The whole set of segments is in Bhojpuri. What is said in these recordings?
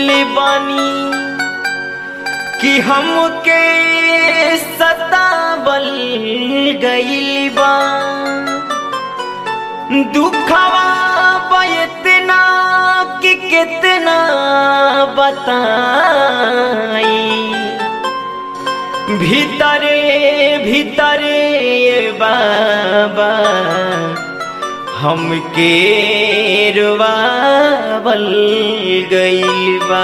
गइल बानी कि हमके सतावल गइल बा दुखवा बयतना कि कितना बताई भीतरे भीतरे ये बाबा हमके रुवावल गइल बा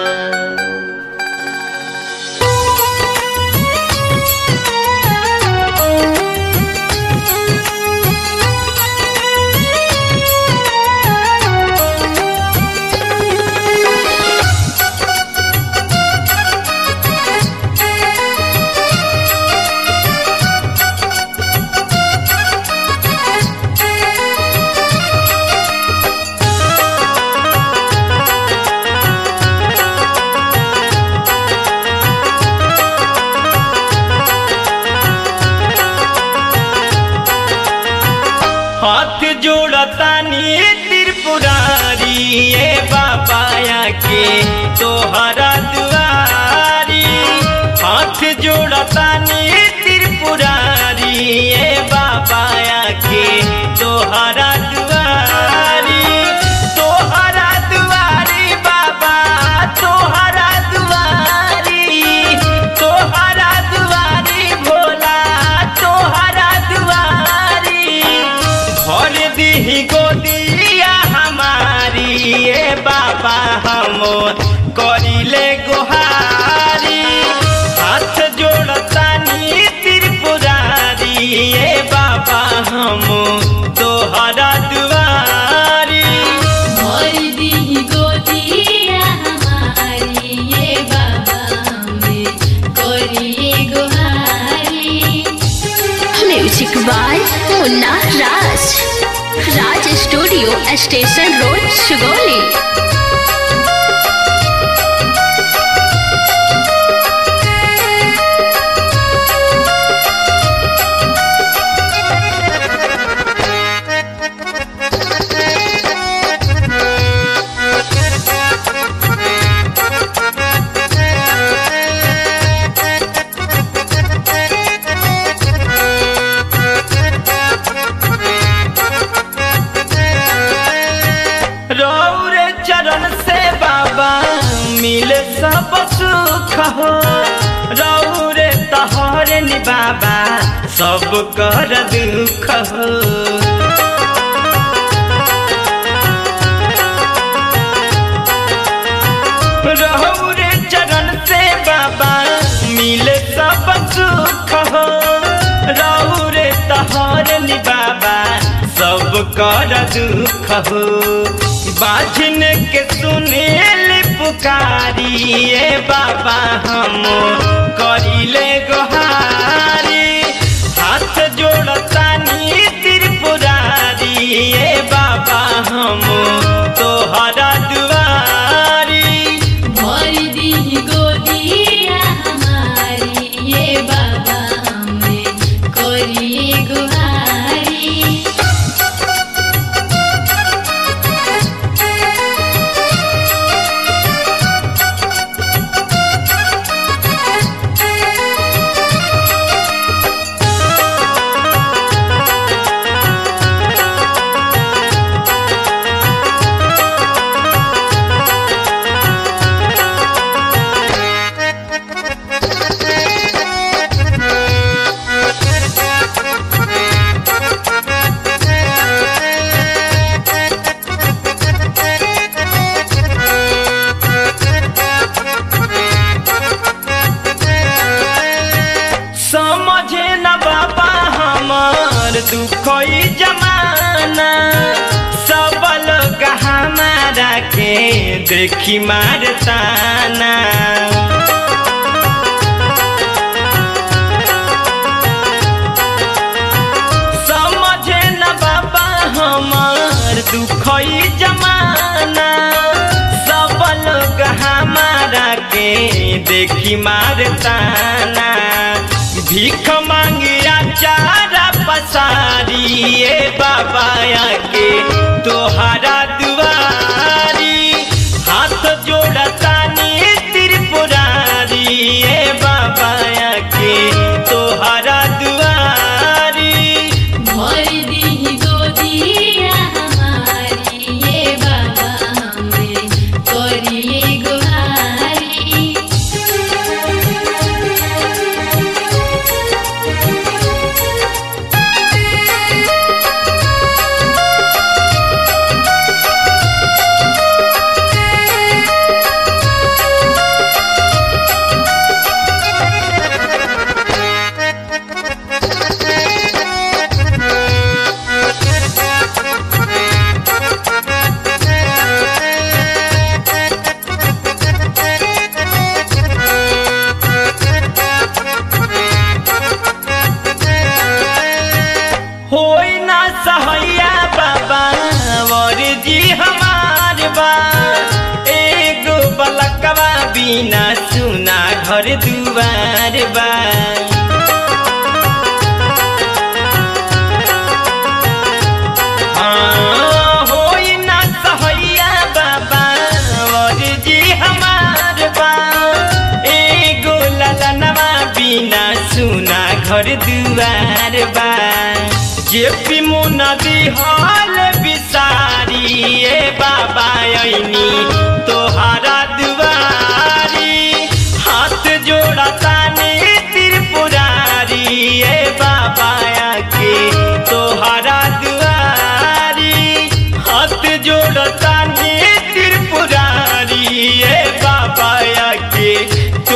हाथ जोड़तानी त्रिपुरारी ये बाबाया के तोहरा दुआरी हाथ जोड़तानी त्रिपुरारी ये बाबाया के तोहरा दुआरी तोहरा दुआरी बाबा तोहरा दुआरी तोहरा दुआरी भोला तोहरा दुआरी भर दीही गोदिया हमारी ये बाबा हम करिले गुहारी हाथ जोड़तानी त्रिपुरारी ये बाबा हम तोहरा दुआरी मोर दी गोदिया हमारी ये बाबा हमें कोरिए गुहारी music by Munna Raj Raj studio station road Sugauli रौरे चरण से बाबा मिले सब सुख हो रौरे तहरे नि बाबा सब कर दुख हो रौरे चरण से बाबा मिले सब सुख हो रौरे तहरे नि बाबा सब कर दुख हो बाझन के सुनेल पुकारी ये बाबा हम करिले गोहारी हाथ जोड़तानी त्रिपुरारी ये बाबा हम तोहरा दुआरी मोर दी गोदिया हमारी ये बाबा हमें कोरिए गुहारी समझे न बाबा हमार दुखई जमाना सब लोग हमारा के देखी मारताना समझे न बाबा हमार दुखई जमाना सब लोग हमारा के देखी मारताना भीख मांगिया चारा पसारी ए बाबा के तोहरा दुआरी हाथ जोड़ता करिले गुहारी होई ना सहैया बाबा वर जी हमार बा एगो बलकवा बिना सुना घर दुआर बा हाँ, होई ना सहैया बाबा वर जी हमार बा एगो ललनवा बिना सुना घर दुआर बा जे पी मुना दिहाल बिसारी ए बाबा ऐनी तो